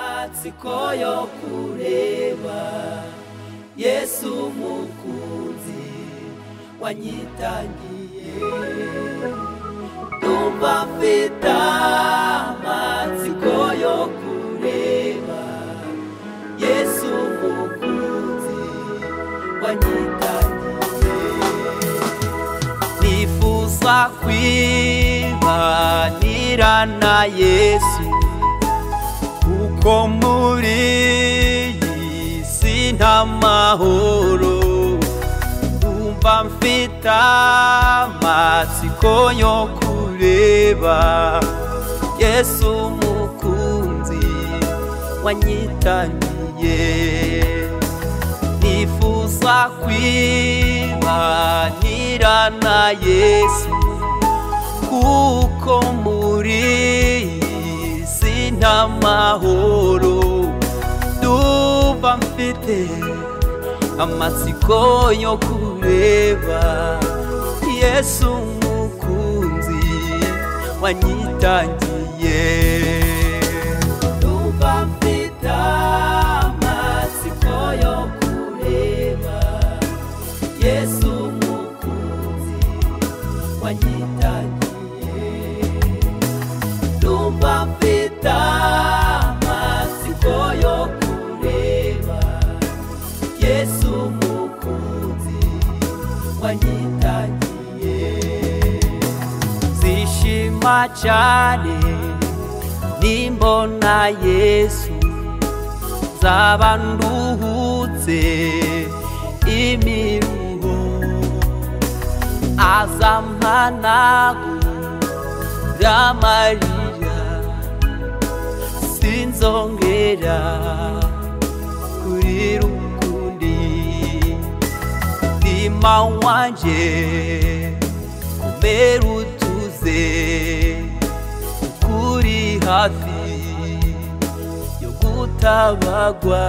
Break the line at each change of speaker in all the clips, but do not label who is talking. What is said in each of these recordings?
amatsiko yo kureba yesu umukunzi wanyitangiye ndumva mfite amatsiko yo kureba yesu umukunzi wanyitangiye nifuza kwibanira na yesu kuko muri iyi si nta mahoro ndumva mfite amatsiko yo kureba yesu umukunzi wanyitangiye nifuza kwibanira na yesu kuko muri iyi si nta mahoro ndumva mfite amatsiko yo kureba yesu umukunzi wanyitangiye ndumva mfite amatsiko yo kureba yesu umukunzi wanyitangiye ndumva mfite amatsiko yo kureba yesu umukunzi wanyitangiye zishima cyane nimbona yesu zaba nduhutse imiruho azampanagura amarira sinzongera kuri rukundi mutima wanjye kumera utuze kuri hafi yo gutabagwa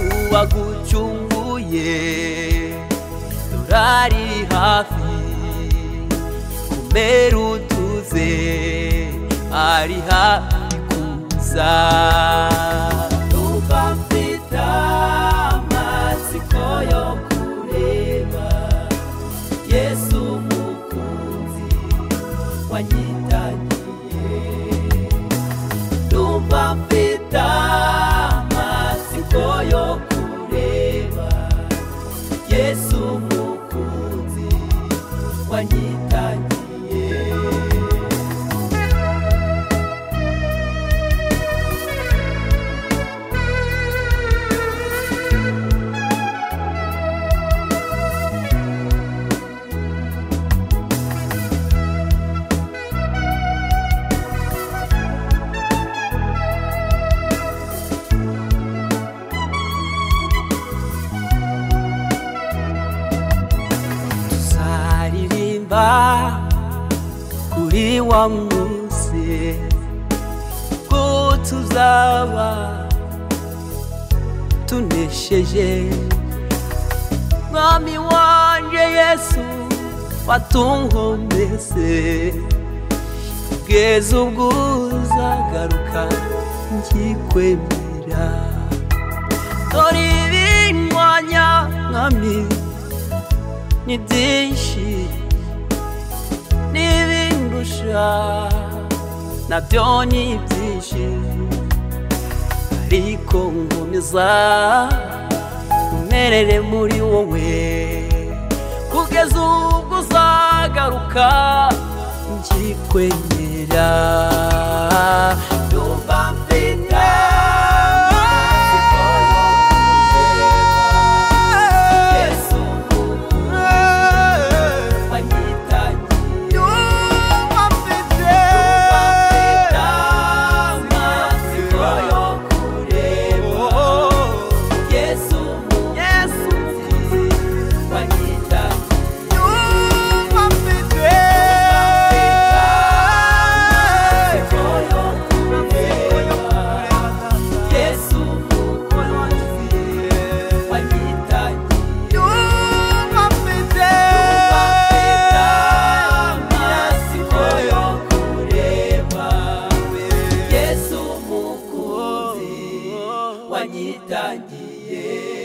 uwagucunguye dorari hafi kumera utuze ari hafi kuza ndumva mfite amatsiko yo kureba yesu umukunzi wanyitangiye ndumva mfite amatsiko yo kureba yesu umukunzi wanyitangiye tuzaririmba kuri wa munsi ko tuzaba tunesheje mwami wanje yesu watunkombese kugeza ubwo uzagaruka ngikwemera dore ibinywanya mwami ni byinshi n'ibindusha nabyo ni byinshi ariko nkomeza umerere muri wowe kugeza ubwo uzagaruka ngikwemera ndumva mfite amatsiko yo kureba Yesu umukunzi wanyitangiye. Ndumva mfite amatsiko yo kureba Yesu umukunzi wanyitangiye. Ndumva mfite amatsiko wanyitangiye